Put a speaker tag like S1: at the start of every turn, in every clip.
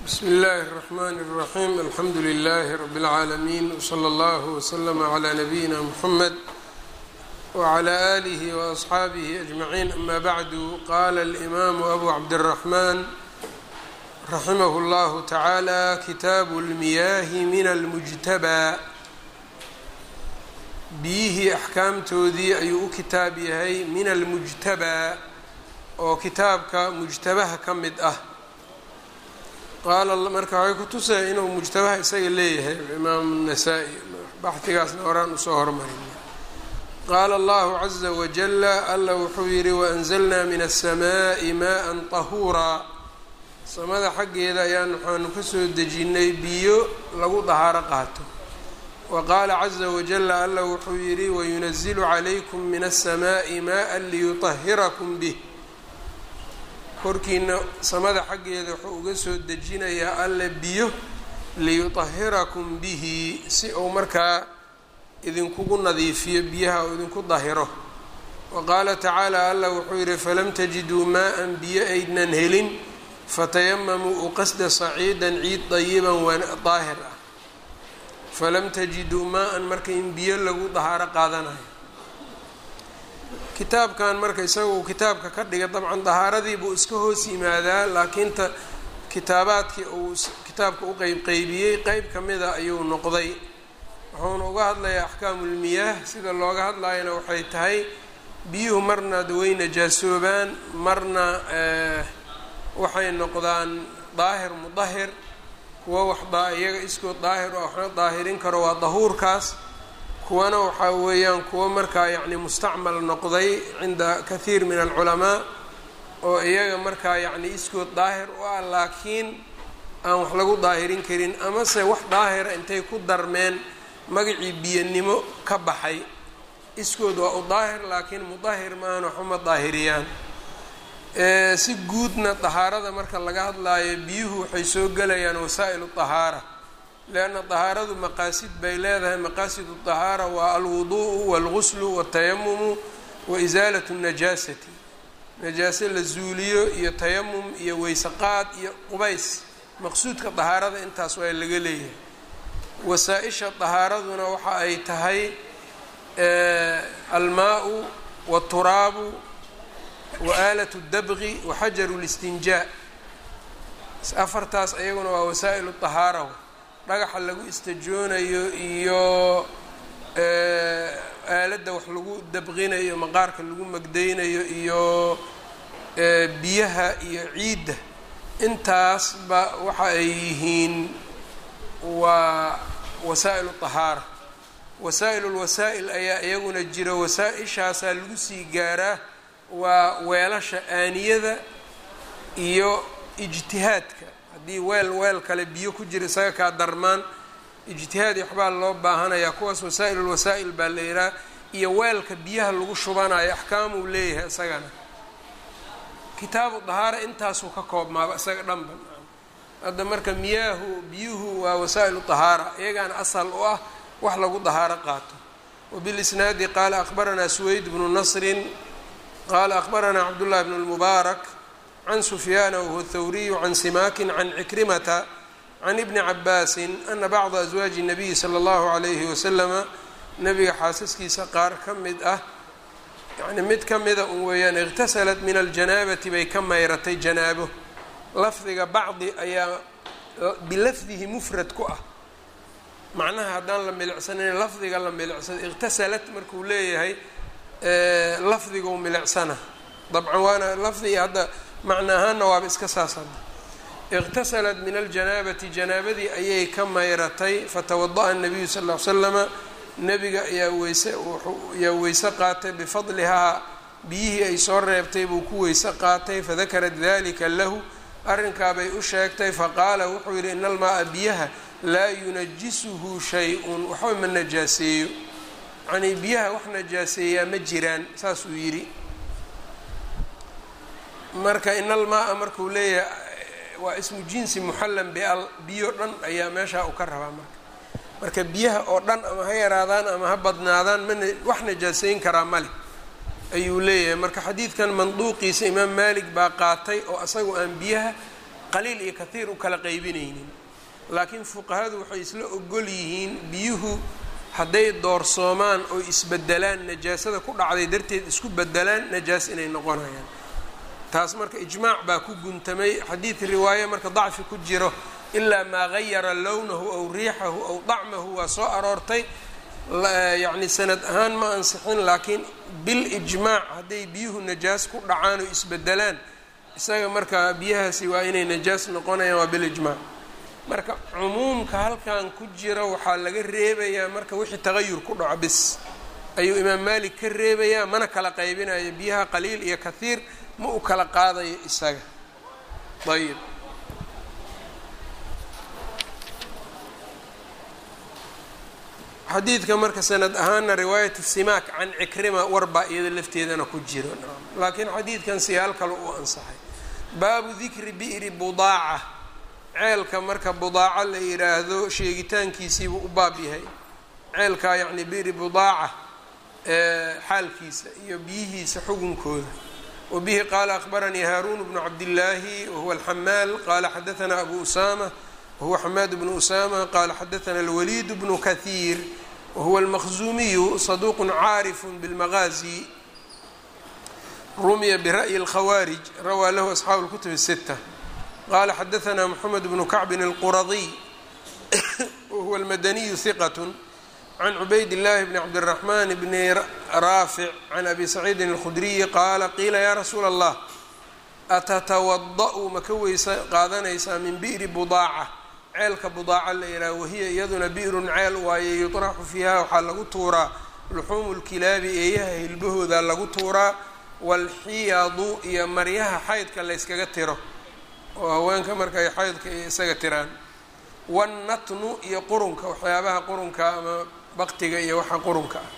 S1: bsmi اllahi الرحmn الرaxيm alxamdu لlh rb العaalمين wslى اllه وslm عlى نabiyina mحamed وعlى آlih وأصxaabih أجmaعين ama bعdu qala الإmam أbu cabdالرaحman raximah اllah taعalى kitaabu اlmiyaahi min اlmujtabى biyihii axkaamtoodii ayuu u kitaab yahay min almujtabaa oo kitaabka mujtabaha ka mid ah qaala marka waxay ku tusaya inuu mujtabaha isaga leeyahay imaam nasaa-i baxdigaasna horaan usoo hormarin qaala allahu caza wajala alla wuxuu yidhi waanzalnaa min aلsamaaءi maءa طahuuraa samada xaggeeda ayaan waxaanu kasoo dejinnay biyo lagu dahaaro qaato waqaala caza wajala alla wuxuu yidhi wayunazilu calaykum min aلsamaaءi maءa liyuطahirakum bih korkiina samada xaggeeda wuxuu uga soo dejinayaa alle biyo liyuطahirakum bihi si uu markaa idinkugu nadiifiyo biyaha oo idinku dahiro wa qaala tacaala alla wuxuu yidhi falam tajiduu maa-an biyo aydnan helin fatayamamuu uqasda saciidan ciid dayiban daahir ah falam tajiduu maa-an marka in biyo lagu dahaaro qaadanayo kitaabkan marka isagu kitaabka ka dhiga dabcan dahaaradii buu iska hoos yimaadaa laakiin ta kitaabaadkii uu kitaabka u qeybqeybiyey qeyb ka mida ayuu noqday wuxuuna uga hadlayaa axkaamulmiyaah sida looga hadlayana waxay tahay biyuhu marna way najaasoobaan marna waxay noqdaan daahir mudahir kuwa wax iyaga iskood daahir oo waxna daahirin karo waa dahuurkaas kuwana waxaa weeyaan kuwo markaa yacni mustacmal noqday cinda kathiir min alculamaa oo iyaga markaa yacni iskood daahir u ah laakiin aan wax lagu daahirin karin amase wax daahira intay ku darmeen magacii biyanimo ka baxay iskood waa u daahir laakiin mudahir maahan waxuma daahiriyaan si guudna dahaarada marka laga hadlaayo biyuhu waxay soo gelayaan wasaa'ilu dahaara lianna dahaaradu maqaasid bay leedahay maqaasid dahaara waa alwuduu'u waalguslu watayamumu wa isaalat najaasati najaase la zuuliyo iyo tayamum iyo weysaqaad iyo qubays maqsuudka dahaarada intaas waa laga leeyahay wasaa-isha dahaaraduna waxa ay tahay almaa-u waaturaabu wa aalat dabqi wa xajaru listinjaa afartaas ayaguna waa wasaa'ilu dahaara dhagaxa lagu istajoonayo iyo aaladda wax lagu dabqinayo maqaarka lagu magdaynayo iyo biyaha iyo ciidda intaasba waxa ay yihiin waa wasaa'ilu dahaara wasaa'il lwasaa'il ayaa iyaguna jira wasaa-ishaasaa lagu sii gaaraa waa weelasha aaniyada iyo ijtihaadka haddii weel weel kale biyo ku jira isaga kaa darmaan ijtihaad waxbaa loo baahanayaa kuwaas wasaa'il lwasaa'il baa la yihaha iyo weelka biyaha lagu shubanayo axkaamuu leeyahay isagana kitaabu dahaara intaasuu ka koobmaaba isaga dhanba hadda marka miyaahu biyuhu waa wasaa'ilu dahaara iyagaana asal u ah wax lagu dahaaro qaato wabilisnaadi qaala akhbaranaa suweyd bnu nasrin qaala akhbaranaa cabdullahi bnu lmubaarak can sufyaana wahuwa thawriyu can simaakin can cikrimata can ibni cabaasin ana bacda aswaaji nabiyi sala allahu calayhi wasalama nabiga xaasaskiisa qaar ka mid ah yani mid ka mida un weeyaan iqtasalat min aljanaabati bay ka mayratay janaabo lafdiga bacdi ayaa bilafdihi mufrad ku ah macnaha haddaan la milicsanayn lafdiga la milicsado iqtasalat markuu leeyahay lafdiguu milicsana dabcan waana lafdiga hadda macna ahaanna waaba iska saas hadda iqtasalat min aljanaabati janaabadii ayay ka mayratay fatawada'a nabiyu sal ll ly slama nebiga ayaa weyse ayaa weyse qaatay bifadlihaa biyihii ay soo reebtay buu ku weyse qaatay fadakarat dalika lahu arrinkaabay u sheegtay faqaala wuxuu yidhi ina almaa-a biyaha laa yunajisuhu shay-un waxba ma najaaseeyo yacnii biyaha wax najaaseeyaa ma jiraan saasuu yidhi marka ina almaa-a markuu leeyahay waa ismu jinsi muxallan bial biyo dhan ayaa meeshaa uu ka rabaa marka marka biyaha oo dhan ama ha yaraadaan ama ha badnaadaan mana wax najaaseyn karaa male ayuu leeyahay marka xadiidkan manduuqiisa imaam maalik baa qaatay oo asagu aan biyaha qaliil iyo kathiir u kala qaybinaynin laakiin fuqahadu waxay isla ogol yihiin biyuhu hadday doorsoomaan oo isbedelaan najaasada ku dhacday darteed isku bedelaan najaas inay noqonayaan taas marka ijmaac baa ku guntamay xadiid riwaaye marka dacfi ku jiro ilaa maa gayara lownahu aw riixahu aw dacmahu waa soo aroortay yacni sanad ahaan ma ansixin laakiin bil ijmaac hadday biyuhu najaas ku dhacaan oo isbedelaan isaga marka biyahaasi waa inay najaas noqonayaan waa bil ijmaac marka cumuumka halkan ku jira waxaa laga reebayaa marka wixii tagayur ku dhaco bis ayuu imaam maalik ka reebayaa mana kala qaybinayo biyaha qaliil iyo kathiir ma u kala qaadayo isaga ayib xadiidka marka sanad ahaana riwaayat simaak can cikrima warbaa iyada lafteedana ku jiro laakiin xadiidkan siyaal kale uu ansaxay baabu dikri bi'ri budaaca ceelka marka budaaco la yidhaahdo sheegitaankiisiibuu u baab yahay ceelkaa yacni bi'ri budaaca xaalkiisa iyo biyihiisa xugunkooda wa bihi qaala akhbaranii haaruun bnu cabdillaahi wahuwa alxamaal qaala xadaanaa abu usaama wahuwa xamaad bnu usama qaala xadaana alwaliid bnu kahiir wahuwa almaqzuumiyu saduuqu caarifu bilmaqaazi rumiya bira'yi اlkhawaarij rawaa lahu asxaabu اlkutub الsita qala xadaana moxamed bnu kacbin اlquradiy wahuwa almadaniyu hiqat can cubayd اllahi bni cabdالraxman bni raafic can abi saciidin اlkhudriyi qaala qiila ya rasuula اllah atatawada-u ma ka weysa qaadanaysaa min bi'ri budaaca ceelka budaaca la yidhaha wahiya iyaduna bi'run ceel waaye yuطraxu fiiha waxaa lagu tuuraa luxuumu lkilaabi eeyaha hilbahooda lagu tuuraa waalxiyadu iyo maryaha xaydka layskaga tiro oo haweenka marka ay xaydka iyo isaga tiraan wannatnu iyo qurunka waxyaabaha qurunka ama baktiga iyo waxa qurunka ah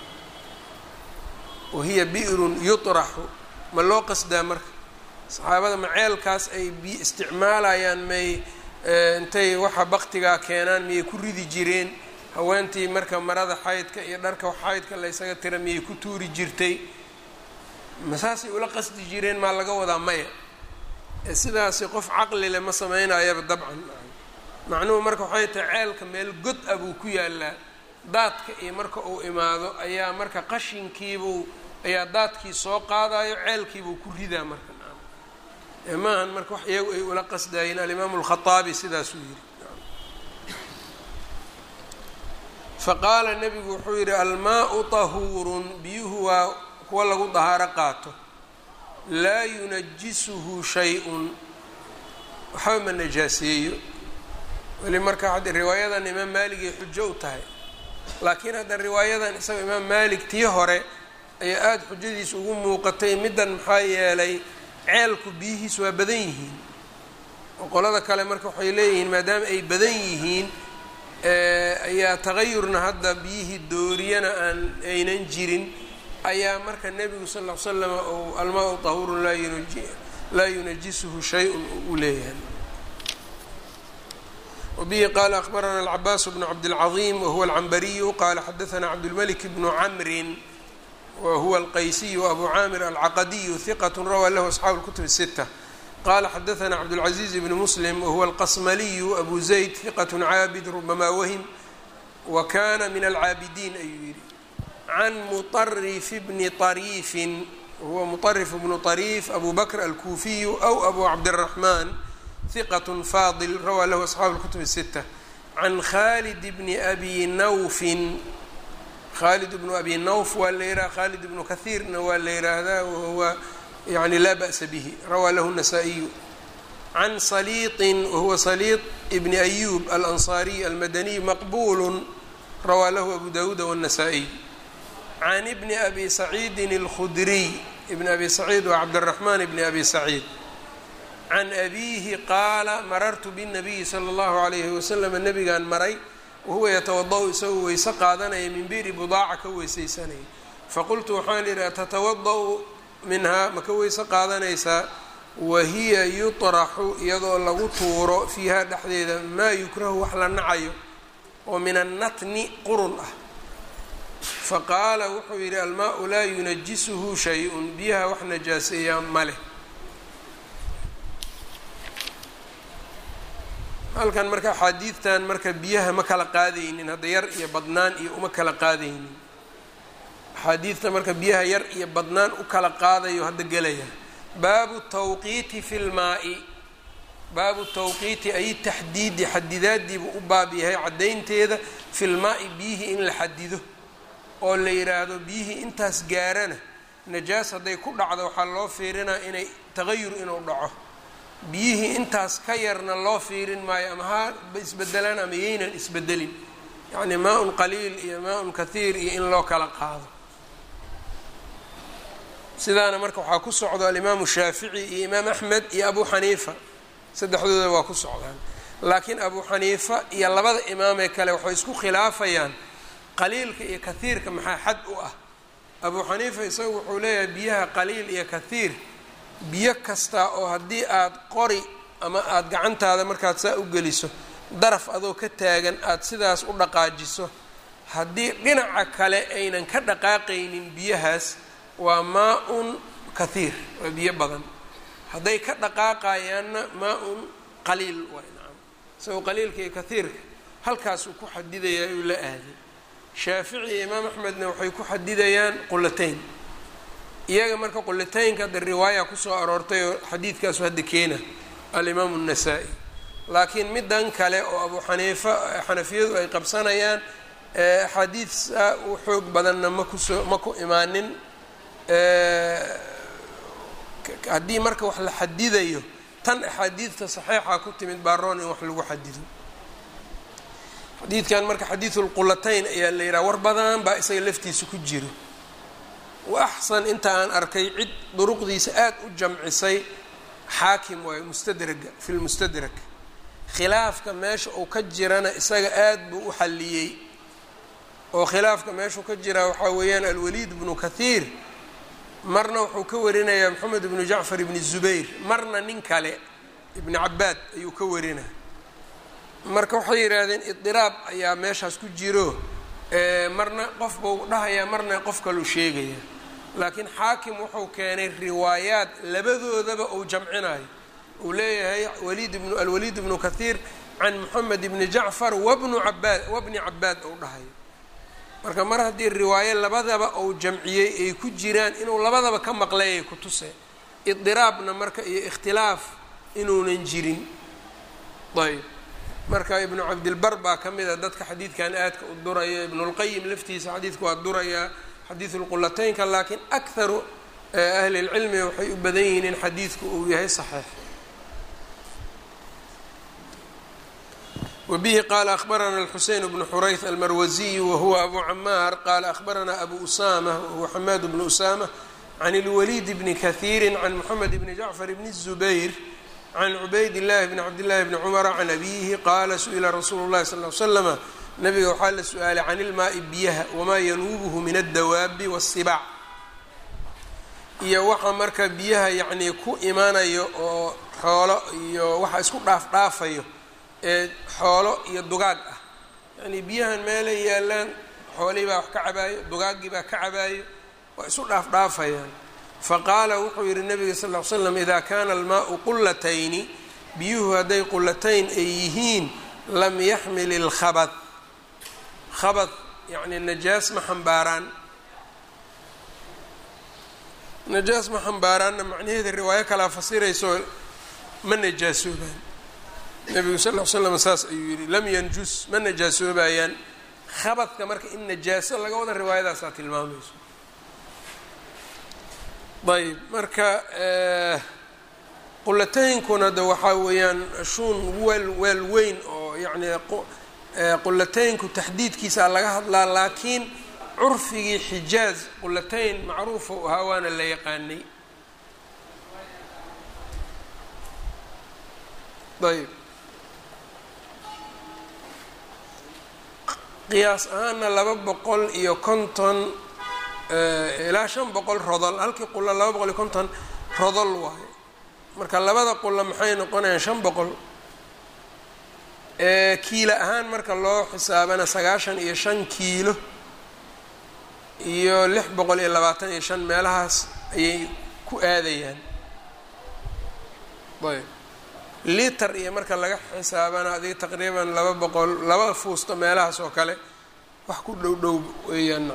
S1: wahiya bi'run yuطraxu ma loo qasdaa marka saxaabada ma ceelkaas ay bi isticmaalayaan may intay waxa baktigaa keenaan miyay ku ridi jireen haweentii marka marada xaydka iyo dharka xaydka laysaga tira miyay ku tuuri jirtay masaasay ula qasdi jireen maa laga wadaa maya sidaasi qof caqli le ma sameynayaba dabcan macnuhu marka waxay tahay ceelka meel god ah buu ku yaalaa daadka iyo marka uu imaado ayaa marka qashinkiibuu ayaa daadkii soo qaadayo ceelkiibuu ku ridaa marka maahan marka wax iyagu ay ula qasdaayeen alimaamu alkhaaabi sidaasuu yidhi faqaala nebigu wuxuu yidhi almaau tahuurun biyuhu waa kuwa lagu dahaaro qaato laa yunajisuhu shay-un waxba ma najaaseeyo weli marka hadda riwaayadan imaam maaligay xujo u tahay laakiin hadda riwaayadan isaga imaam maalik tii hore ayaa aada xujadiisa ugu muuqatay middan maxaa yeelay ceelku biyihiis waa badan yihiin oo qolada kale marka waxay leeyihiin maadaama ay badan yihiin ayaa tagayurna hadda biyihii dooriyana aan aynan jirin ayaa marka nebigu sal ll ly slam ou almaa-u tahurun laa yunajisuhu shay-un u leeyahay wabihi qaala akhbarana alcabaas bnu cabdilcaظiim wahuwa alcambariyu qaala xadaana cabdulmalik bnu camrin whuwa alqaysiyu abu caamir alcaqadiyu hiqat rawaa lahu asxaabu اlkutub الsita qala xadaana cabdاlcaزiiz bni muslim wahuwa alqasmaliyu abu zayd hiqat caabid rubama wahim wa kana min alcaabidiin ayuu yihi can muطarif bni طariifin wahuwa muطarif bnu طariif abu bakr alkuufiyu aw abu cabdالraxman hiqat faadil rawaa lahu asxaabu اlkutub الsita can khalid bni abi nawfin khalid bnu abi nawf waa la yidhaha khalid ibnu kahiirna waa la yidhaahdaa wahuwa yani laa ba'sa bihi rawaa lahu الnasaa-iyu can saliiطin wahuwa saliiط bni ayub alanصariy almadaniy maqbulu rawaa lahu abu dawuuda wالnasaa-iy can bni abi saciidin اlkhudriy ibni abi saciid waa cabdالraxman bni abi saciid can abiihi qaala marartu bالnabiyi salى اllahu عalayhi waslm nabigaan maray wahuwa yatawada-u isagoo weyse qaadanaya min bi'ri budaaca ka weysaysanaya faqultu waxaan idhi atatawada-u minhaa ma ka weyse qaadanaysaa wahiya yuطraxu iyadoo lagu tuuro fiiha dhexdeeda maa yukrahu wax la nacayo oo min annatni qurun ah faqaala wuxuu yidhi almaa-u laa yunajisuhu shay-un biyaha wax najaaseeyaa ma leh halkan marka axaadiidtan marka biyaha ma kala qaadaynin hadda yar iyo badnaan iyo uma kala qaadaynin axaadiidta marka biyaha yar iyo badnaan u kala qaadayo hadda gelaya baabu tawqiiti fi lmaa-i baabu tawqiiti ay taxdiidi xadidaadiibuu u baab yahay caddaynteeda fi lmaa-i biyihii in la xadido oo la yidhaahdo biyihii intaas gaarana najaas hadday ku dhacdo waxaa loo fiirinaa inay tagayur inuu dhaco biyihii intaas ka yarna loo fiirin maayo ama ha isbedelaan ama yaynan isbedelin yacni maa-un qaliil iyo maa-un kathiir iyo in loo kala qaado sidaana marka waxaa ku socdo alimaamu shaafici iyo imaam axmed iyo abu xaniifa saddexdooda waa ku socdaan laakiin abu xaniifa iyo labada imaamee kale waxay isku khilaafayaan qaliilka iyo kathiirka maxaa xad u ah abu xaniifa isagu wuxuu leeyahay biyaha qaliil iyo kathiir biyo kasta oo haddii aada qori ama aada gacantaada markaad saa u geliso daraf adoo ka taagan aada sidaas u dhaqaajiso haddii dhinaca kale aynan ka dhaqaaqaynin biyahaas waa maa-un kathiir waa biyo badan hadday ka dhaqaaqayaanna maa-un qaliil waa nacam isagoo qaliilka iyo kathiirka halkaasuu ku xadidayaa uu la aaday shaafici iyo imaam axmedna waxay ku xadidayaan qulatayn iyaga marka qulataynka hadda riwaaya kusoo aroortay oo xadiidkaasu hadda keena alimaamu الnasaa-i laakiin midan kale oo abu xaniifa xanafiyadu ay qabsanayaan axaadiidsa u xoog badanna ma kusoo ma ku imaanin haddii marka wax la xadidayo tan axaadiidta saxiixa ku timid baaroon in wax lagu xadido xadiidkan marka xadiidu lqulatayn ayaa la yidhaha war badan baa isaga laftiisa ku jiro wa axsan inta aan arkay cid duruqdiisa aada u jamcisay xaakim waayo mustadraga fi lmustadrak khilaafka meesha uu ka jirana isaga aada buu u xalliyey oo khilaafka meeshuu ka jiraa waxaa weeyaan alwaliid bnu kathiir marna wuxuu ka warinayaa moxamed ibnu jacfar ibni zubayr marna nin kale ibni cabaad ayuu ka warinaya marka waxay yidhaahdeen idiraab ayaa meeshaas ku jiro marna qof buu dhahayaa marna qof kaluu sheegaya laakiin xaakim wuxuu keenay riwaayaad labadoodaba uu jamcinayo uu leeyahay waliid ibnu alwaliid ibnu kathiir can moxamed ibni jacfar wabnu cabaad wabni cabaad uu dhahayo marka mar haddii riwaayo labadaba uu jamciyey ay ku jiraan inuu labadaba ka maqlay ay ku tuseen idiraabna marka iyo ikhtilaaf inuunan jirin ayb marka ibnu cabdilbar baa ka mid a dadka xadiidkan aadka u duraya ibnulqayim laftiisa xadiidka waa durayaa xadiidu lqulataynka laakiin akharu ahli lcilmi waxay u badan yihiin in xadiidku uu yahay saxiix wbihi qala akhbarana alxuseyn bnu xurayth almarwaziy wahuwa abu camaar qala akhbarana abu usama wahuwa xamaad bnu usama can اlwaliid bni kahiiri can moxamed bni jacfar bni الzubayr can cubayd اllahi bni cabdillahi bni cumara can abiyihi qaala su-ila rasuulu llahi sal l slama nabiga waxaa la su-aalay can ilmaai biyaha wamaa yanuubuhu min addawaabi waالsibaac iyo waxa marka biyaha yacnii ku imanayo oo xoolo iyo waxa isku dhaaf dhaafayo ee xoolo iyo dugaag ah yacnii biyahan meelay yaalaan xoolihii baa wax ka cabaayo dugaaggii baa ka cabaayo waa isu dhaaf dhaafayaan faqaala wuxuu yihi nabiga sal ll ly slam idaa kaana almaau qulatayni biyuhu hadday qulatayn ay yihiin lam yaxmil ilkhabad khabad yacni najaas ma xambaaraan najaas ma xambaaraanna macnaheeda riwaayo kalaa fasirayso ma najaasoobaan nabigu sal l slam saas ayuu yihi lam yanjus ma najaasoobayaan khabadka marka in najaaso laga wada riwaayadaasaa tilmaamayso ayb marka qulataynkuna de waxaa weeyaan shuun weel weel weyn oo yacni qulataynku taxdiidkiisaa laga hadlaa laakiin curfigii xijaaz qulatayn macruufa u ahaa waana la yaqaanay ayb qiyaas ahaana laba boqol iyo konton ilaa shan boqol rodol halkii qulla laba boqol iyo konton rodol waayo marka labada qulla maxay noqonayaan shan boqol kiilo ahaan marka loo xisaabana sagaashan iyo shan kiilo iyo lix boqol iyo labaatan iyo shan meelahaas ayay ku aadayaan ayb liter iyo marka laga xisaabana adiga taqriiban laba boqol laba fuusto meelahaas oo kale wax ku dhow dhow weeyaan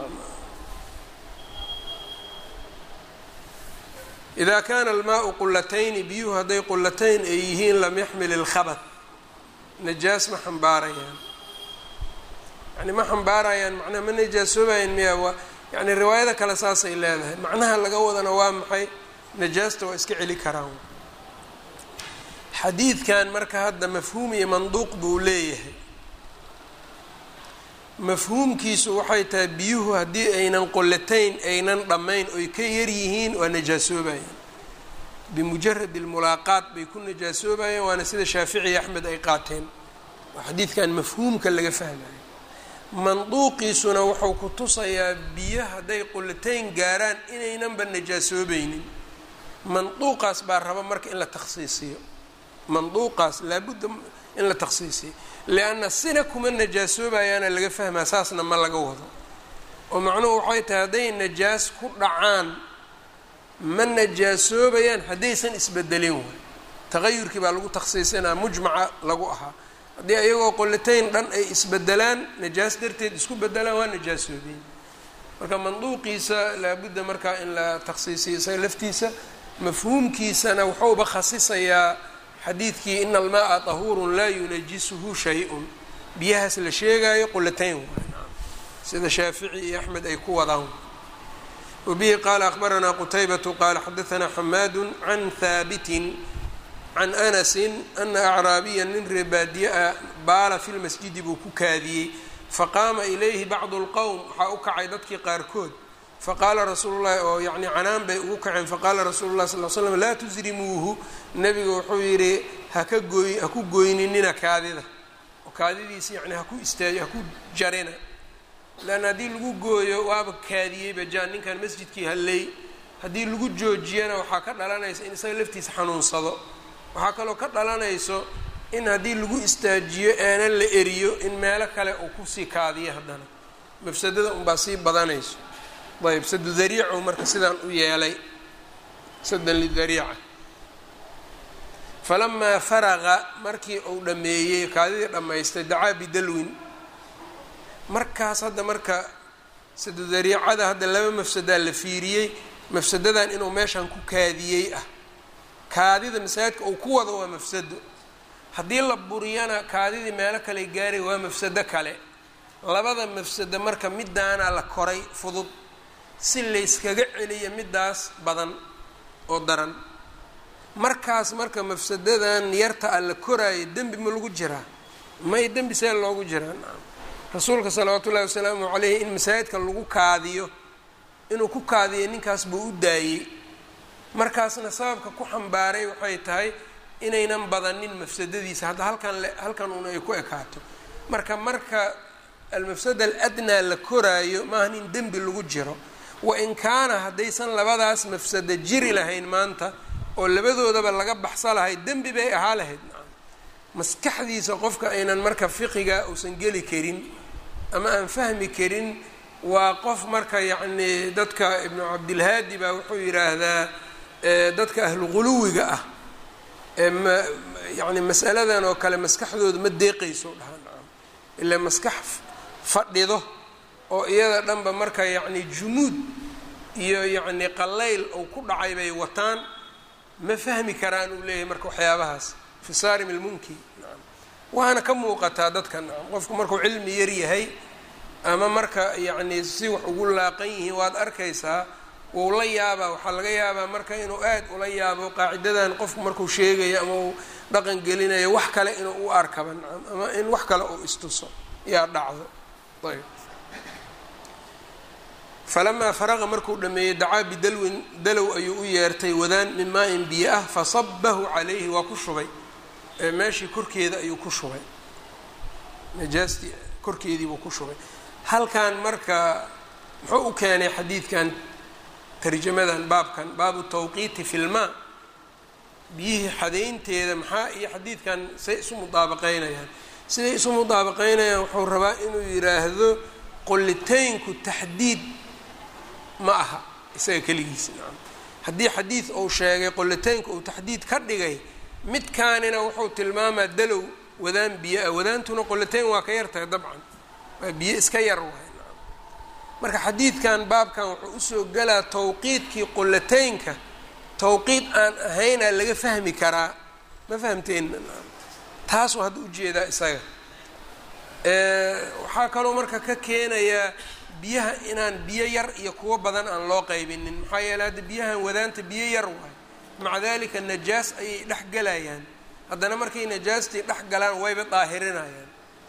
S1: idaa kaana almaau qulatayni biyuhu hadday qulatayn ay yihiin lam yaxmil ilkhabad najaas ma xambaarayaan yani ma xambaarayaan macnaha ma najaasoobayaan miya waa yani riwaayada kale saasay leedahay macnaha laga wadana waa maxay najaasta waa iska celi karaan xadiidkan marka hadda mafhuum iyo manduuq buu leeyahay mafhuumkiisu waxay tahay biyuhu haddii aynan qolatayn aynan dhammayn oy ka yaryihiin waa najaasoobayaan bimujarad almulaaqaat bay ku najaasoobayaan waana sida shaafici axmed ay qaateen waa xadiidkan mafhuumka laga fahmayo manduuqiisuna wuxuu ku tusayaa biyo hadday qolatayn gaaraan inaynanba najaasoobaynin manduuqaas baa raba marka in la takhsiisiyo manduuqaas laabudda in la takhsiisiyo lianna sina kuma najaasoobayaana laga fahmaa saasna ma laga wado oo macnuhu waxay tahay hadday najaas ku dhacaan ma najaasoobayaan haddaysan isbedelin waay taqayurkii baa lagu takhsiisinaa mujmaca lagu ahaa haddii ayagoo qolatayn dhan ay isbedelaan najaas darteed isku bedelaan waa najaasoobeen marka manduuqiisa laabudda markaa in la takhsiisiyo isaga laftiisa mafhuumkiisana wuxuuba khasisayaa xadiidkii ina almaaa tahuurun laa yunajisuhu shay-un biyahaas la sheegaayo qolatayn waay sida shaafici iyo axmed ay ku wadaan wabihi qaala akhbaranaa qutaybatu qaala xadaanaa xamaadu can haabitin can anasin ana acraabiya nin reebaadiye ah baala fi lmasjidi buu ku kaadiyey faqaama ilayhi bacdu lqowm waxaa u kacay dadkii qaarkood faqaala rasuulu llahi oo yacni canaan bay ugu kaceen faqaala rasuulu llahi sal l slam laa tusrimuuhu nebigu wuxuu yidhi haka gooy ha ku goyninina kaadida oo kaadidiisi yani haku istaaj haku jarina leanna haddii lagu gooyo waaba kaadiyeyba jaan ninkan masjidkii halley haddii lagu joojiyana waxaa ka dhalanaysa in isaga laftiisa xanuunsado waxaa kaloo ka dhalanayso in haddii lagu istaajiyo aanan la eriyo in meelo kale uu kusii kaadiyo haddana mafsadada unbaa sii badanayso ayb sadu dariicu marka sidaan u yeelay sadan lidariica falamaa faraqa markii uu dhammeeyey kaadidii dhammaystay dacaa bidalwin markaas hadda marka sadu dariicada hadda laba mafsadaa la fiiriyey mafsadadan inuu meeshan ku kaadiyey ah kaadida masaajidka uu ku wado waa mafsado haddii la buriyana kaadidii meelo kale gaaray waa mafsado kale labada mafsado marka midaana la koray fudud si layskaga celiya midaas badan oo daran markaas marka mafsadadan yarta a la koraayo dembi ma lagu jiraa may dembi see loogu jiraa rasuulka salawaatu ullahi wasalaamu caleyhi in masaajidka lagu kaadiyo inuu ku kaadiyo ninkaas buu u daayey markaasna sababka ku xambaaray waxay tahay inaynan badanin mafsadadiisa hadda halkan halkan un ay ku ekaato marka marka almafsada aladnaa la koraayo maaha in dembi lagu jiro wain kaana haddaysan labadaas mafsado jiri lahayn maanta oo labadoodaba laga baxsa lahay dembi bay ahaa lahayd maskaxdiisa qofka aynan marka fiqiga uusan geli karin ama aan fahmi karin waa qof marka yacnii dadka ibnu cabdilhaadi baa wuxuu yidhaahdaa dadka ahlu quluwiga ah ma yani masaladan oo kale maskaxdooda ma deeqayso dhahaan ilaa maskax fadhido oo iyada dhanba marka yacni jumuud iyo yacni qallayl uu ku dhacay bay wataan ma fahmi karaan uu leeyahay marka waxyaabahaas fi saarim ilmunki waana ka muuqataa dadkan qofku markuu cilmi yar yahay ama marka yacni si wax ugu laaqan yihiin waad arkaysaa wuu la yaabaa waxaa laga yaabaa marka inuu aad ula yaabo qaacidadan qofku markuu sheegayo ama uu dhaqan gelinayo wax kale inuu u arkaba nacam ama in wax kale uu istuso yaa dhacdo ayb falamaa faraqa markuu dhameeyey dacaa bidalwin dalow ayuu u yeertay wadaan min maa-in biyo ah fasabahu calayhi waa ku shubay meeshii korkeeda ayuu ku shubay najaastii korkeediibuu ku shubay halkan marka muxuu u keenay xadiidkan tarjamadan baabkan baabu tawqiiti fi lmaa biyihii xadaynteeda maxaa iyo xadiidkan say isu mudaabaqeynayaan siday isu mudaabaqeynayaan wuxuu rabaa inuu yidhaahdo qolitaynku taxdiid ma aha isaga keligiisa nacam haddii xadiid uu sheegay qolitaynku uu taxdiid ka dhigay midkaanina wuxuu tilmaamaa dalow wadaan biyo ah wadaantuna qolateyn waa ka yartahay dabcan waa biyo iska yar waay marka xadiidkan baabkan wuxuu usoo gelaa tawqiidkii qolateynka tawqiid aan ahaynaa laga fahmi karaa ma fahamteen taasuu hadda ujeedaa isaga waxaa kaloo marka ka keenayaa biyaha inaan biyo yar iyo kuwo badan aan loo qaybinin maxaa yeele hadda biyahan wadaanta biyo yar waay maca dalika najaas ayay dhex gelayaan haddana markay najaastii dhex galaan wayba daahirinayaan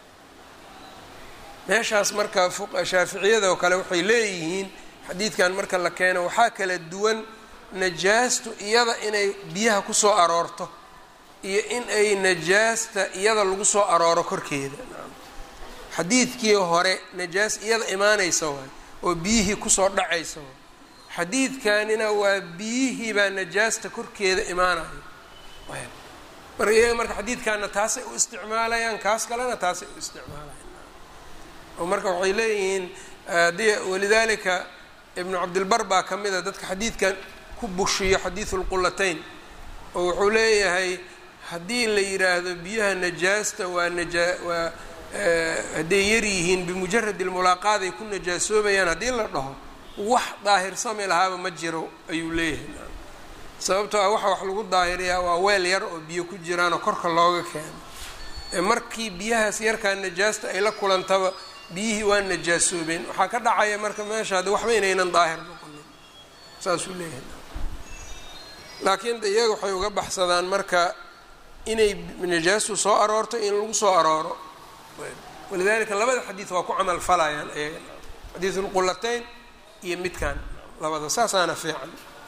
S1: meeshaas marka shaaficiyada oo kale waxay leeyihiin xadiidkan marka la keeno waxaa kala duwan najaastu iyada inay biyaha kusoo aroorto iyo in ay najaasta iyada lagu soo arooro korkeeda xadiidkii hore najaas iyada imaanaysa waay oo biyihii kusoo dhacaysa waay xadiidkanina waa biyihii baa najaasta korkeeda imaanayo marka iyaga marka xadiidkaana taasay u isticmaalayaan kaas kalena taasay u isticmaalayaan oo marka waxay leeyihiin haddii walidaalika ibnu cabdilbar baa ka mid a dadka xadiidkan ku bushiyo xadiidu lqulatayn oo wuxuu leeyahay haddii la yidhaahdo biyaha najaasta waa najaa waa hadday yar yihiin bimujaradi lmulaaqaad ay ku najaasoobayaan haddii la dhaho wax daahirsami lahaaba ma jiro ayuu leeyahay sababtoo ah waxa wax lagu daahiriyaa waa weel yar oo biyo ku jiraanoo korka looga keeno markii biyahaas yarkaa najaasta ay la kulantaba biyihii waa najaasoobeen waxaa ka dhacaya marka meesha haddi waxba inaynan daahir noqonin saasuu leeyahay laakiin iyaga waxay uga baxsadaan marka inay najaastu soo aroorto in lagu soo arooro walidalika labada xadiid waa ku camal falayaan iyaga xadiidu lqulatayn iyo midkan labada saasaana fiican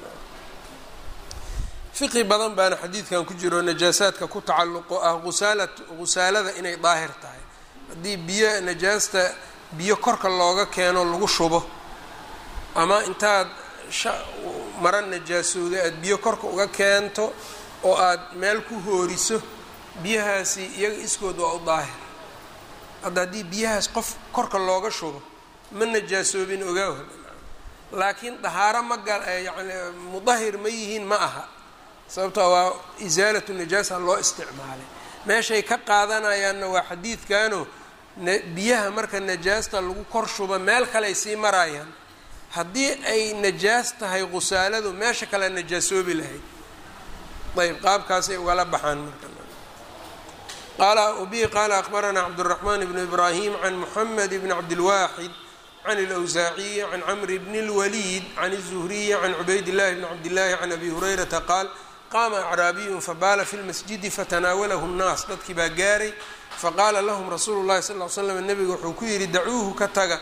S1: fiqi badan baana xadiidkan ku jiro najaasaadka ku tacalluqo ah usaala gusaalada inay daahir tahay haddii biyo najaasta biyo korka looga keeno lagu shubo ama intaad mara najaasooda aada biyo korka uga keento oo aada meel ku hooriso biyahaasi iyaga iskood waa u daahir hadda haddii biyahaas qof korka looga shubo ma najaasoobin ogaaho laakiin dahaaro ma gal yani mudahir ma yihiin ma aha sababtoo waa isaalatu najaasa loo isticmaalay meeshay ka qaadanayaanna waa xadiidkano biyaha marka najaasta lagu kor shubo meel kaleay sii marayaan haddii ay najaas tahay qusaaladu meesha kale najaasoobi lahayd ayb qaabkaasay ugala baxaan marka qaala bihi qaala akbaranaa cabdالraxman bn ibrahim can muxamed bn cabdilwaxid can اlawsaaciyi can camri bn اlwaliid can الzuhriyi can cubayd llahi bn cabdillahi can abi hurayrata qaal qaama acraabiyun fabaala fi lmasjidi fatanaawalahu الnaas dadkii baa gaaray faqaala lahum rasuulu llahi sal l slam nebiga wuxuu ku yidhi dacuuhu ka taga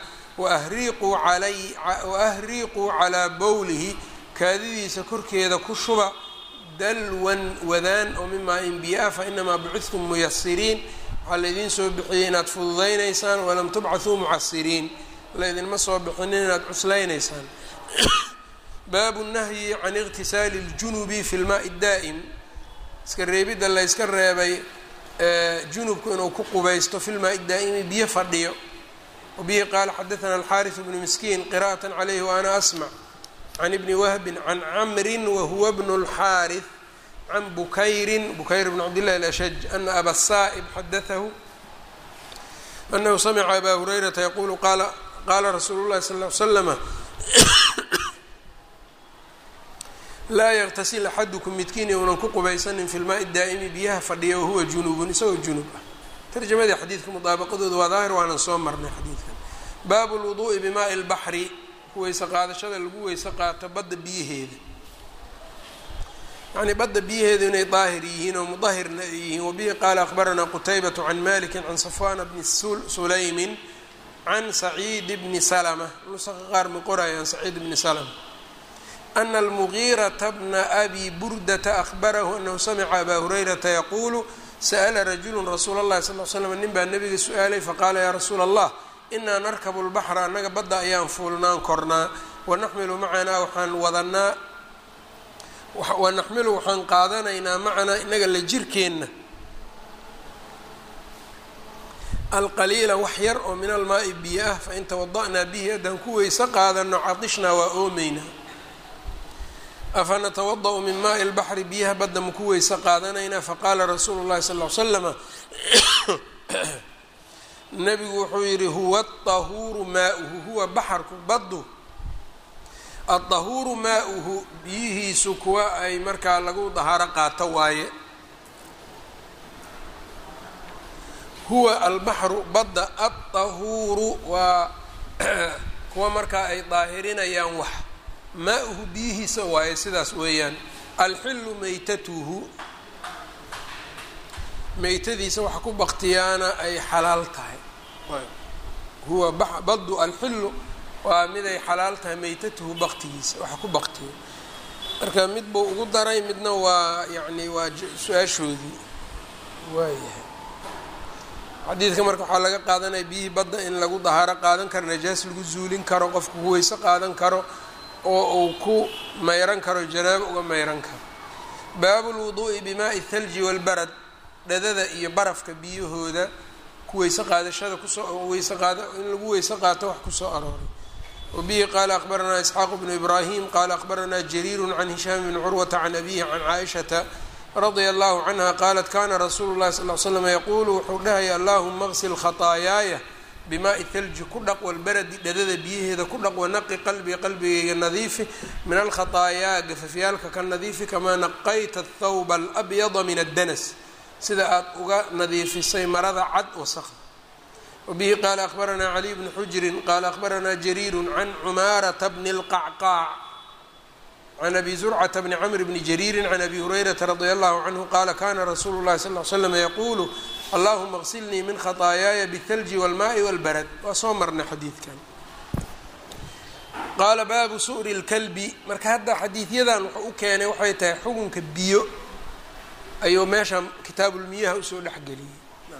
S1: waahriiquu calaa bowlihi kaadidiisa korkeeda ku shuba dalwan wadaan oo mimaa in biyo ah fainamaa bucidtum muyasiriin waxaa laydiin soo bixiyey inaad fududaynaysaan walam tubcathuu mucasiriin laydinma soo bixinin inaad cuslaynaysaan baabu nahyi can iqtisaali اljunubi fi lmaai daa'im iska reebidda layska reebay junubku inuu ku qubaysto fi lmaai daa'imi biyo fadhiyo wabihi qaala xadaثna alxariث bnu miskiin qira'aة calayhi waana asmc can ibni wahbin can camrin wahuwa bnu اlxaariث can bukayrin bukayr bn cabdillahi alashaj ana aba saa'ib xadaahu anahu samca aba hurayrata yaqulu qaala qaala rasuulu llahi sal l slama laa yaqtasil axadukum midkiin younan ku qubaysanin fi lmaai daa'imi biyaha fadhiya wahuwa junubun isagoo junub ah tarjamadii xadiidka mudaabaqadooda waa daahir waanan soo marnay xadiidkan baabu lwuduu'i bimaai lbaxri weyse qaadashada lagu weyse qaato badda biyaheeda yacnii badda biyaheedu inay daahir yihiin oo mudahirna ay yihiin wabihi qaala akhbaranaa qutaybatu can malikin can safwana bni sulaymin can saciid bni salama nusaqa qaar ma qorayaan saciid bni salama ana almugiirata bna abi burdata ahbarahu anahu samica abaa hurayrata yaquulu sa'la rajulu rasuula اllahi sal l slam nin baa nabiga su-aalay faqaala yaa rasuula allah inaa narkabu lbaxra annaga badda ayaan fuulnaan kornaa wanaxmilu macanaa waxaan wadanaa wanaxmilu waxaan qaadanaynaa macanaa inaga la jirkeenna alqaliila wax yar oo min almaai biyo ah fain tawada'naa bihi haddaan ku weyse qaadano cadishnaa waa oomeynaa afa natawada-u min maai lbaxri biyaha badda maku weyse qaadanaynaa faqaala rasuulu llahi sal l slama nabigu wuxuu yidhi huwa aطahuuru maauhu huwa baxarku baddu adahuuru maauhu biyihiisu kuwa ay markaa lagu dahaaro qaato waaye huwa albaxru badda addahuuru waa kuwa markaa ay daahirinayaan wax maa-uhu biyihiisa waaye sidaas weeyaan alxilu meytatuhu meytadiisa waxa ku baktiyaana ay xalaal tahay huwa baddu alxilu waa miday xalaal tahay meytatuhu baktigiisa waxa ku baktiya marka mid buu ugu daray midna waa yacni waa su-aashoodii waayahay xadiidka marka waxaa laga qaadanaya biyihii badda in lagu dahaaro qaadan karo najaas lagu zuulin karo qofku ku weyse qaadan karo oo uu ku mayran karo janaabo uga mayran karo baabu lwuduu'i bimaai thalji walbarad dhadada iyo barafka biyahooda ku weyse qaadashada kusoo weyse qaada in lagu weyse qaato wax kusoo arooray wabihi qaala akhbaranaa isxaaqu bnu ibraahim qaala akhbaranaa jariiru can hishaam bni curwata can abihi can caaishata radia allahu canha qaalat kana rasuulu llahi sal l slam yaquulu wuxuu dhahaya allahuma qsil khataayaaya bimaai thalji ku dhaq walbaradi dhadada biyaheeda ku dhaq wanaqi qalbii qalbigayga nadiifi min alkhataayaa gafafyaalka ka nadiifi kamaa naqayta athawba alabyada min addanas sida aad uga nadiifisay marada cad wasaqda wabihi qaala akhbaranaa caliy bnu xujrin qaala akhbaranaa jariiru can cumaarata bni اlqacqaac can abi zurcata bni cmr bni jariiri can abi hurayrata radia allahu canhu qaala kana rasuulu llahi sal l slam yaquulu allahuma qsilnii min khataayaaya bاthalji wاlmaai wاlbarad waa soo marnay xadiidkan qaala baabu su'ri اlkalbi marka hadda xadiidyadan wuxuu u keenay waxay tahay xukunka biyo ayuu meesha kitaabulmiyaha usoo dhexgeliyey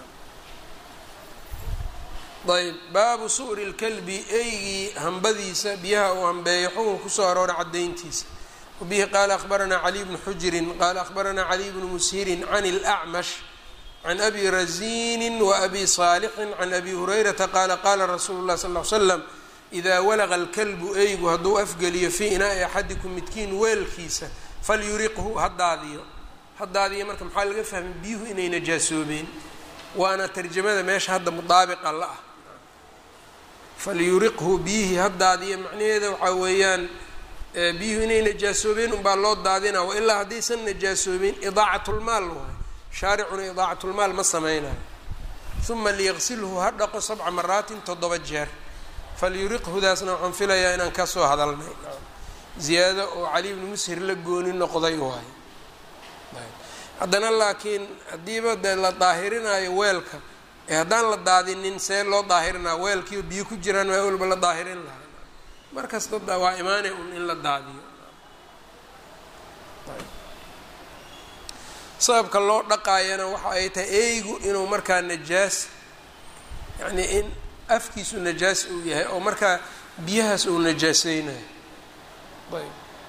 S1: ayb baabu su'ri اlkalbi eygii hambadiisa biyaha uu hambeeyo xukun kusoo arooray caddayntiisa wabihi qaala akhbaranaa caliy bnu xujirin qaala akhbaranaa caliy bnu mushirin can اlأcmash can abi razinin waabi saalixin can abi hurayrata qaala qaala rasuulu اlah sal l slam idaa walaqa alkalbu eygu hadduu afgeliyo fii inaa'i axadikum midkiin weelkiisa falyuriqhu ha daadiyo ha daadiyo marka maxaa laga fahmay biyuhu inay najaasoobeen waana tarjamada meesha hadda mudaabiqa la ah falyuriqhu biyihii ha daadiyo macnaheeda waxaa weeyaan biyuhu inay najaasoobeen unbaa loo daadina wailaa haddaysan najaasoobeen idaacatlmaal waay shaaricuna idaacatlmaal ma sameynayo uma liyaqsilhu ha dhaqo sabca maraatin toddoba jeer falyuriqhudaasna waxaan filayaa inaan kasoo hadalnay ziyaado oo cali bnu mushir la gooni noqday waayo haddana laakiin haddiiba dee la daahirinayo weelka ee haddaan la daadinin see loo daahirinaa weelkiiba biyo ku jiraan maa walba la daahirin lahay mar kasta waa imaanay un in la daadiyo sababka loo dhaqaayana waxa ay tahay eygu inuu markaa najaas yacnii in afkiisu najaas uu yahay oo markaa biyahaas uu najaaseynayo ayb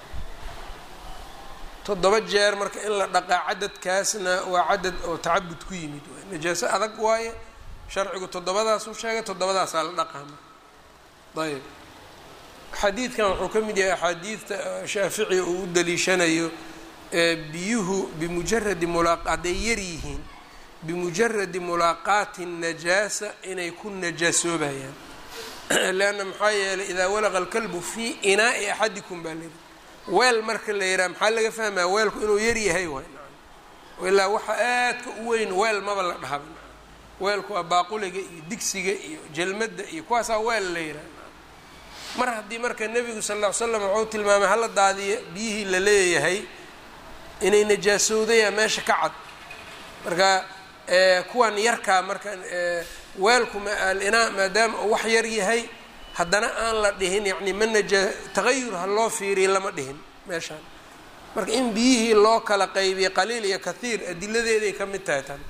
S1: toddoba jeer marka in la dhaqaa cadadkaasna waa cadad oo tacabud ku yimid waay najaaso adag waaye sharcigu toddobadaasuu sheegay toddobadaasaa la dhaqaa marka ayb xadiidkan wuxuu ka mid yahay axaadiidta shaafici uu u daliishanayo biyuhu bimujaradi mulaa hadday yar yihiin bimujaradi mulaaqaati najaasa inay ku najaasoobayaan leanna maxaa yeelay idaa walaqa alkalbu fii inaa'i axadikum baa layidhi weel marka la yidhaha maxaa laga fahmaya weelku inuu yar yahay waay ilaa waxa aadka u weyn weel maba la dhahaba weelku waa baaquliga iyo digsiga iyo jalmadda iyo kuwaasaa weel la yidhaha mar haddii marka nebigu sal lla ly slam wuxuu tilmaamay hala daadiya biyihii la leeyahay inay najaasowdaya meesha ka cad marka kuwan yarkaa marka weelku maalinaa maadaama uu wax yar yahay haddana aan la dhihin yacni ma najaa tagayur ha loo fiiriya lama dhihin meeshaan marka in biyihii loo kala qaybiya qaliil iyo kathiir adiladeeday ka mid tahay tan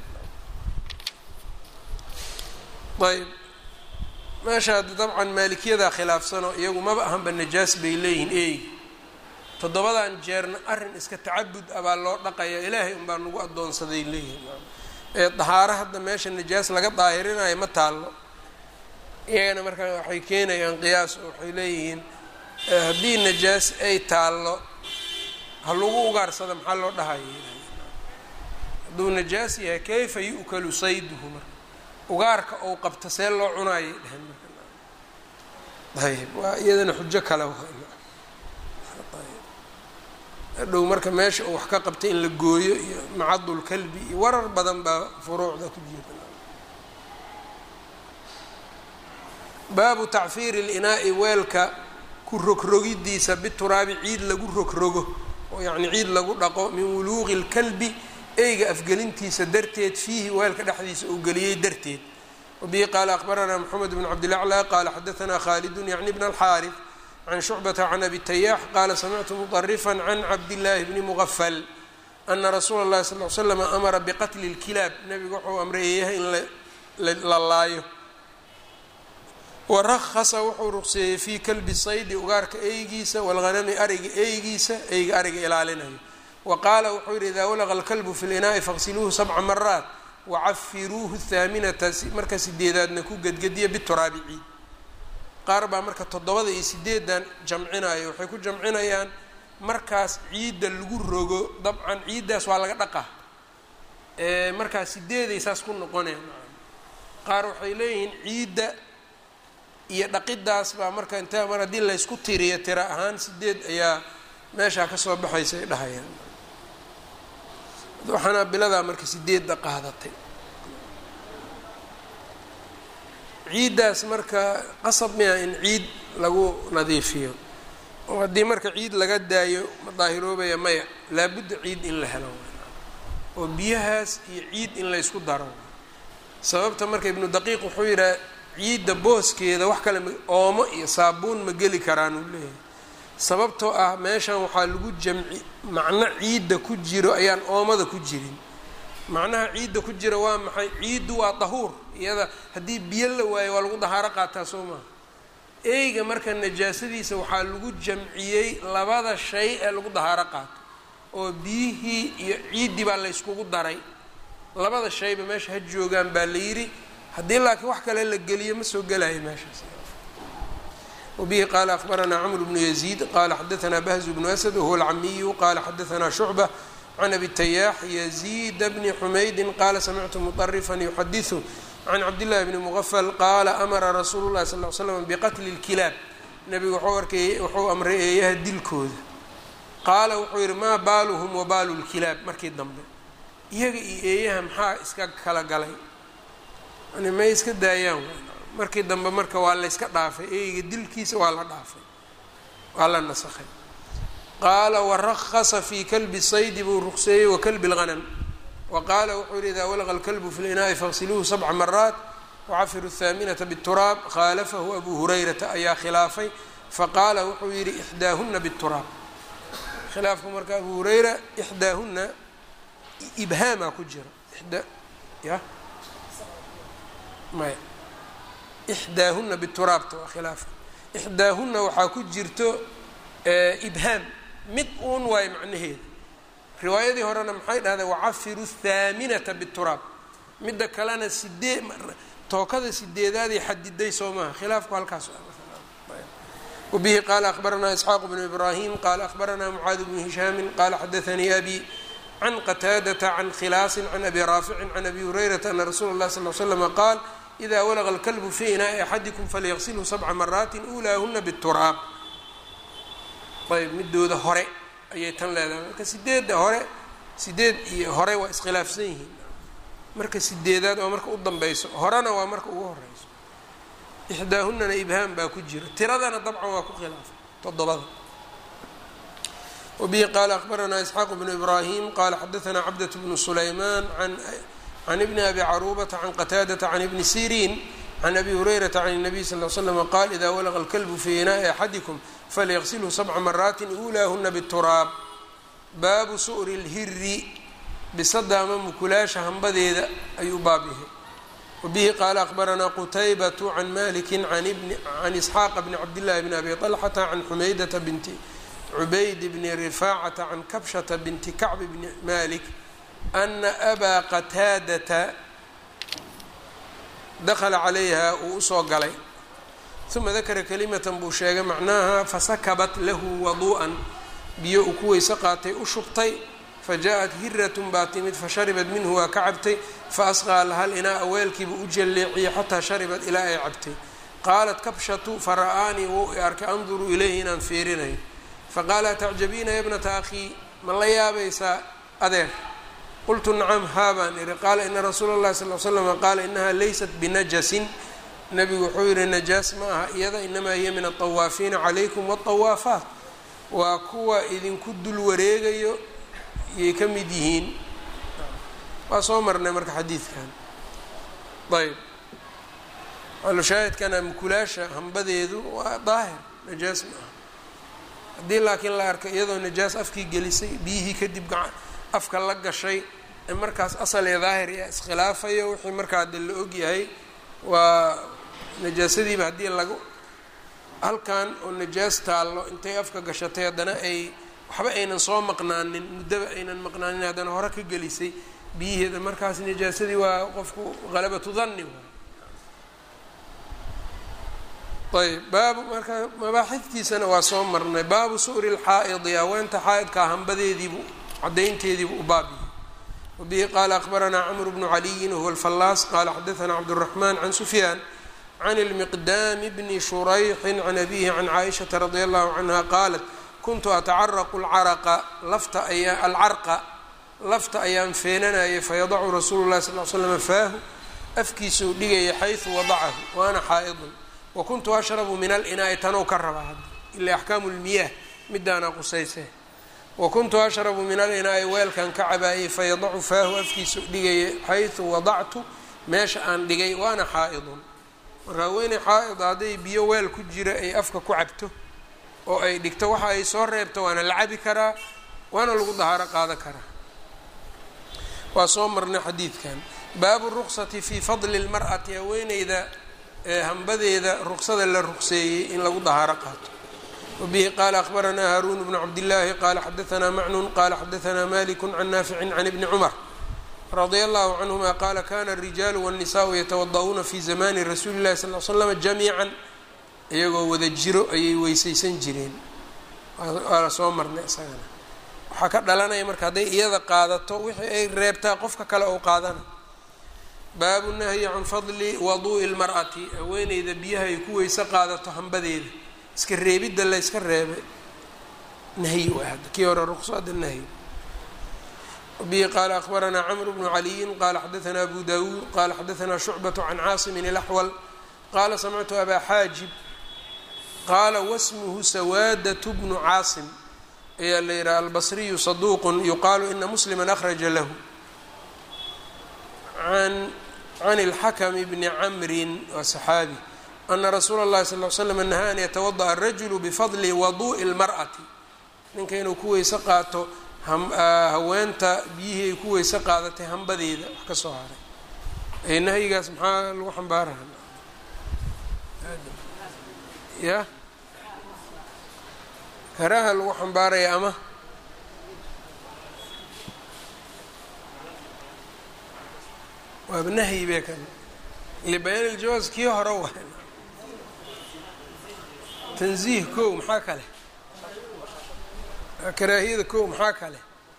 S1: ayb meesha hadda dabcan maalikiyada khilaafsano iyagu maba ahanba najaas bay leeyihiin eey toddobadan jeerna arrin iska tacabud ah baa loo dhaqaya ilaahay unbaa nagu addoonsaday leeyihiin ee dahaaro hadda meesha najaas laga daahirinayo ma taallo iyagana marka waxay keenayaan qiyaas oo waxay leeyihiin haddii najaas ay taallo ha lagu ugaarsada maxaa loo dhahaya hadduu najaas yahay kayfa yu'kalu sayduhu marka ugaarka ou qabta see loo cunaayay dhehen marka ayb waa iyadana xujo kale hadhow marka meesha uu wax ka qabtay in la gooyo iyo macadul kalbi iyo warar badan baa furuucda ku jira baabu tacfiiri linaa'i weelka ku rogrogidiisa bituraabi ciid lagu rogrogo oo yacni ciid lagu dhaqo min wuluuqi lkalbi eyga afgelintiisa darteed fiihi weelka dhexdiisa uu geliyey darteed wabihi qaala akbaranaa moxamed bn cabdilaclى qaala xadaanaa khaalidun yacni bn alxaarif can shucbata can abi tayaax qaala samictu muطarifan can cabdillaahi bni mugafal ana rasuula اllahi sal l slam amara biqatli اlkilaab nabigu wuxuu amray eeyahay in la laayo warahasa wuxuu ruqseeyey fii kalbi saydi ugaarka eygiisa walghanami ariga eygiisa eyga ariga ilaalinayo wa qaala wuxuu yihi idaa walaqa alkalbu fi linaa'i faqsiluuhu sabca maraat wacafiruuhu haaminata marka sideedaadna ku gedgediya bituraabi ciid qaar baa marka toddobada iyo sideedan jamcinaya waxay ku jamcinayaan markaas ciidda lagu rogo dabcan ciiddaas waa laga dhaqaa markaas sideeday saas ku noqoneen qaar waxay leeyihiin ciidda iyo dhaqidaas baa marka inta mar haddii laysku tiriyo tira ahaan sideed ayaa meeshaa kasoo baxaysa ay dhahayaan waxaana biladaa marka sideedda qaadatay ciiddaas marka qasab miya in ciid lagu nadiifiyo oo haddii marka ciid laga daayo ma daahiroobaya maya laabudda ciid in la helo oo biyahaas iyo ciid in laysku daro sababta marka ibnu daqiiq wuxuu yidhaha ciidda booskeeda wax kale oomo iyo saabuun ma geli karaan uu leeyahay sababtoo ah meeshan waxaa lagu jamci macno ciidda ku jiro ayaan oomada ku jirin macnaha ciidda ku jira waa maxay ciiddu waa dahuur iyada haddii biyo la waayo waa lagu dahaaro qaataa soo maha eyga marka najaasadiisa waxaa lagu jamciyey labada shay ee lagu dahaaro qaato oo biyihii iyo ciiddii baa layskugu daray labada shayba meesha ha joogaan baa la yidhi haddii laakiin wax kale la geliyo ma soo gelayo meeshaas wabihi qaala akbaranaa cmr bnu yaziid qaala xadaanaa bahzu bnu asad wahuwa alcamiyu qaala xadaanaa shucba can abi tayaax yaziida bni xumaydin qaala samictu muطarifan yuxadiثu can cabdillahi bni mugafal qaala amara rasuulu llahi sal l slam biqatli اlkilaab nabigu wuxuu arkay wuxuu amray eeyaha dilkooda qaala wuxuu yihi maa baaluhum wa baalu lkilaab markii dambe iyaga iyo eeyaha maxaa iska kala galay yani may iska daayaan markii dambe marka waa la yska dhaafay eyga dilkiisa waa la dhaafay waa la nasakhay qaala warahasa fii kalbi saydi buu ruqseeyey wa kalbi اlghanam wa qaala wuxuu yihi idaa walaqa alkalbu fi linaa'i faqsiluuhu sabca maraat wacafiru الthaaminata bالturaab khaalafahu abu hurayrata ayaa khilaafay faqaala wuxuu yihi ixdaahuna bالturaab khilaafku marka abu hurayra ixdaahuna ibhaamaa ku jira ida ya maya ixdaahuna bituraabta waa khilaafka ixdaahuna waxaa ku jirto ibhaam mid uun waayo macnaheeda riwaayadii horena maxay dhahdeen wacafiru thaaminata bituraab midda kalena sidee tookada sideedaaday xadiday soo maaha khilaafku halkaas wabihi qaala akbaranaa isxaaq bnu ibraahim qaala akbaranaa mucaad bnu hishaamin qaala xadaanii abi can qataadata can khilaasin can abi raaficin can abi hurayrata ana rasuula اllahi sal l slama qaal ida walaqa alkalbu fi inaa'i axadikum falyaqsilhu sabca maraatin ulaahuna bituraab ayb midooda hore ayay tan leedahay marka sideedda hore sideed iyo hore waa iskhilaafsan yihiin marka sideedaad waa marka u danbeyso horena waa marka ugu horeyso ixdaahunana ibhaam baa ku jira tiradana dabcan waa ku khilaafay toddobada wabihi qaala akbaranaa isxaaq bnu ibraahim qaala xadaanaa cabdat bnu sulaymaan can ibni abi caruubata can qataadata can ibni siriin can abi hurayrata can الnabiy sal l slama qaal ida walaqa alkalbu fi inaa'i axadikum falyaqsilhu sabca maraatin ulaahuna bituraab baabu su'ri اlhiri bisada ama mukulaasha hambadeeda ayuu baab yahay wabihi qaala akbaranaa qutaybatu can maliki can isxaaqa bni cabdillahi bni abi طalxata can xumaydata binti cubayd bni rifaacata can kabshata binti kacb bni malik ana abaa qataadata dakala calayha uu usoo galay uma dakara kalimatan buu sheegay macnaha fasakabat lahu waduu'an biyo uu ku weyse qaatay u shubtay fa jaa-at hiratun baa timid fa sharibat minhu waa ka cabtay fa asqaa laha linaa weelkiiba u jalleeciyey xataa sharibat ilaa ay cabtay qaalat kabshatu fara-aanii wou i arkay anduruu ilayhi inaan fiirinayo faqaala atacjabiina ya bnata akhii ma la yaabaysaa adeer qultu nacam haa baan ihi qaala ina rasuula اllahi sal l slama qaala inaha laysat binajasin nabigu wuxuu yihi najaas ma aha iyada inamaa hiya min aطawaafiina calaykum wاطawaafaat waa kuwa idinku dul wareegayo yay ka mid yihiin waa soo marnay marka xadiidkan ayb alushaahidkana mukulaasha hambadeedu waa daahir najaas ma aha haddii laakiin la arko iyadoo najaas afkii gelisay biyihii kadib afka la gashay ee markaas asal ee daahir yaa iskhilaafayo wixii markaa de la ogyahay waa najaasadiiba haddii lagu halkan oo najaas taallo intay afka gashatay haddana ay waxba aynan soo maqnaanin muddaba aynan maqnaanin haddana hore ka gelisay biyiheeda markaas najaasadii waa qofku halabatu danni ayb baabu marka mabaaxidtiisana waa soo marnay baabu su'ri lxaa'idi haweenta xaa'idkaa hambadeediibu cadaynteediibu u baabiye wabihi qaala akbaranaa camru bnu caliyin wahuwa alfallaas qaala xadaanaa cabduraxmaan can sufyaan can ilmiqdaami bni shurayxin can abihi can caaishata radia allahu canha qaalat kuntu atacaraqu lcaraqa lafta ayaa alcarqa lafta ayaan feenanayay fayadacu rasuulu llahi sal l slama faahu afkiisuu dhigaya xaysu wadacahu waana xaa'idun wakuntu ashrabu min alinaai tanow ka rabaa hadda ila axkaamu lmiyaah midaana qusayse wakuntu ashrabu min alinaai weelkan ka cabaayay fayadacu faahu afkiisa dhigaya xaysu wadactu meesha aan dhigay waana xaa'idun marka haweeney xaa'ida hadday biyo weel ku jira ay afka ku cabto oo ay dhigto waxa ay soo reebto waana la cabi karaa waana lagu dahaaro qaada karaa waa soo marnay xadiidkan baabu ruqsati fii fadli lmar'ati haweeneyda hambadeeda ruqsada la ruqseeyey in lagu dahaaro qaato wabihi qaala akbaranaa haaruun bnu cabdillaahi qaala xadaanaa macnun qaala xadaanaa maliku can naaficin can ibni cumar radia allahu canhuma qaala kana arijaalu wاnnisaau yatawada'uuna fi zamani rasuuli llahi sal l slam jamiican iyagoo wada jiro ayay weysaysan jireen waa la soo marnay isagana waxaa ka dhalanaya marka hadday iyada qaadato wixii ay reebtaa qofka kale ou qaadana baabu nahyi can fadli waduu'i lmar'ati haweeneyda biyaha ay ku weyse qaadato hambadeeda iska reebidda la yska reebay nahyi waa hadda kii hore ruqsada nahyi bihi qaala akbaranaa camru bnu caliyin qaala xadaanaa abu dawuud qaala xadaanaa shucbatu can caasimin ilaxwal qaala samictu abaa xaajib qaala wasmuhu sawaadatu bnu caasim ayaa la yidhaha albasriyu saduuqun yuqaalu ina muslima akhraja lahu an can اlxakm bni camrin waa saxaabi ana rasuula اllahi sal l slam nahaa an yatawadaأ arajulu bifadli waduءi اlmar'ati ninka inuu ku weyse qaato haweenta biyihii ay ku weyse qaadatay hambadeeda wax ka soo haray nahyigaas maxaa lagu xambaaraya ya karaha lagu xambaaraya ama waaba nahyi be kan libayaan iljawaaz kii hore wa tanziih kow maxaa kale karaahiyada kow maxaa kale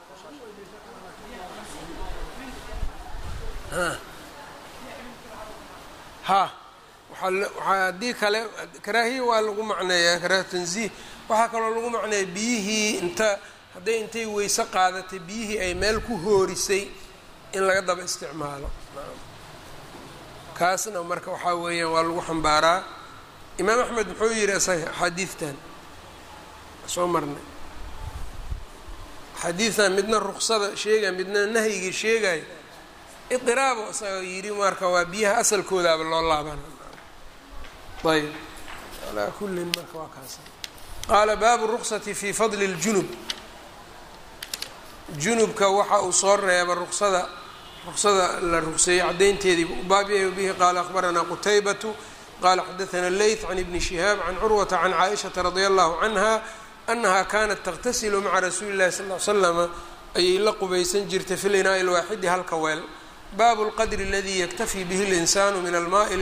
S1: ha waaa haddii kale karaahiya waa lagu macneeyaa karaaha tanziih waxaa kaloo lagu macneeya biyihii inta hadday intay weyse qaadatay biyihii ay meel ku hoorisay in laga daba isticmaalo kaasna marka waxaa weeyaan waa lagu xambaaraa imaam axmed muxuu yihi isaga axaadiidtan soo marnay xadiidtan midna ruksada sheegaya midna nahyigii sheegaya iqiraabo isaga yidhi marka waa biyaha asalkoodaaba loo laabana ayb alaa kullin marka waa kaas qaala baabu ruksati fi fadli اljunub junubka waxa uu soo reeba ruksada ruksada la rugseeyey caddaynteedii baabyahay bihi qaala akhbaranaa qutaybatu qala xadaثna leyth can ibni shihaab can curwata can caaishaةa radia allahu canha anaha kanat taqtasilu maca rasuuli اllahi sal l slama ayay la qubaysan jirtay fi linaaءi اlwaaxidi halka weel baabu اlqadri اladii yaktafi bihi اlinsaanu min almaai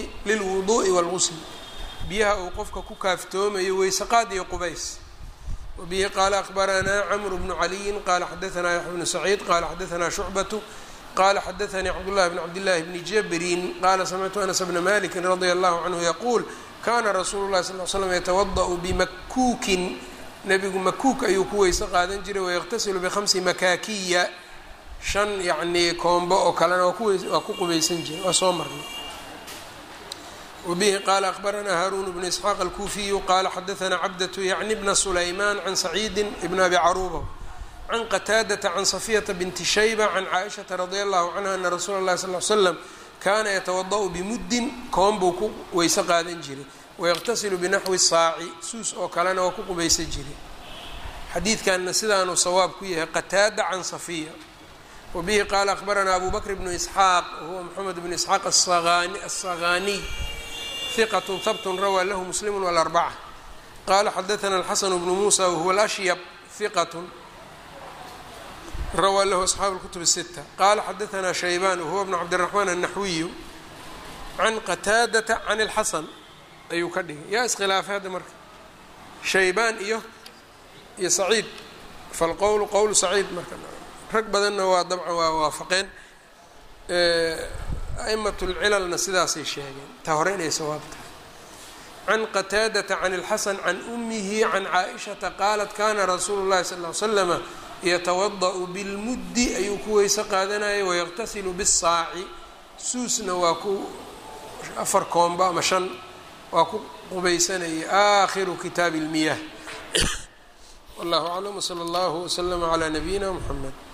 S1: lilwuduءi wاlgusl biyaha uu qofka ku kaaftoomayo weysaqaad iyo qubays wbihi qaala akbaranaa cmr bnu caliyin qala xadaanaa yaxya bnu saciid qala xadaanaa shucbatu qala xadaanii cabdullahi bn cabdillahi bni jabrin qala samictu anas bna maliki radia allahu canhu yaquul kana rasuulu lahi sal l slam yatawada'u bimakuukin nebigu makuuk ayuu ku weyse qaadan jiray wayaqtasilu bikhamsi makaakiya shan yacnii koombo oo kalena waa ku qubaysan jiray waa soo marnay wbihi qala akbaranaa haarun bnu isxaaq alkuufiyu qala xadaanaa cabdatu yacni bna sulayman can saciidi bn abi caruuba can qataadata can safiyata binti shayba can caaishata radia allahu canha ana rasuula اllahi sal l slam kaana yatawada'u bimuddin koon buu ku weyse qaadan jiray wayaqtasilu binaxwi saaci suus oo kalena waa ku qubaysan jiray xadiidkanna sidaanuu sawaab ku yahay qataada can safiya wabihi qaala akbaranaa abu bakr bnu isxaaq wahuwa moxamed bnu isxaaq asaqaniy hiqat habtun rawaa lahu muslimu wاlarbaca qala xadaana alxasn bnu muusa wahuwa alashyab hiqat rawaa lahu asxaabu اlkutub الsita qala xadaanaa shaybaan wahuwa bnu cabdiraxmaan الnaxwiyu can qataadata can اlxasan ayuu ka dhigay yaa iskhilaafay hadda marka shaybaan iyo iyo saciid falqowlu qowlu saciid marka rag badanna waa dabcan waa waafaqeen a'imat lcilalna sidaasay sheegeen ta hore inay sawaab tahay can qataadata can اlxasan can umihi can caaishata qaalat kana rasuulu اllahi sal ly slama yatawada'u bilmuddi ayuu ku weyse qaadanayay wayaqtasilu bisaaci suusna waa ku afar koomba ama shan waa ku qubaysanayay aakhiru kitaabi اlmiyah wallahu aclam wsala allahu wslama calaa nabiyina mxamed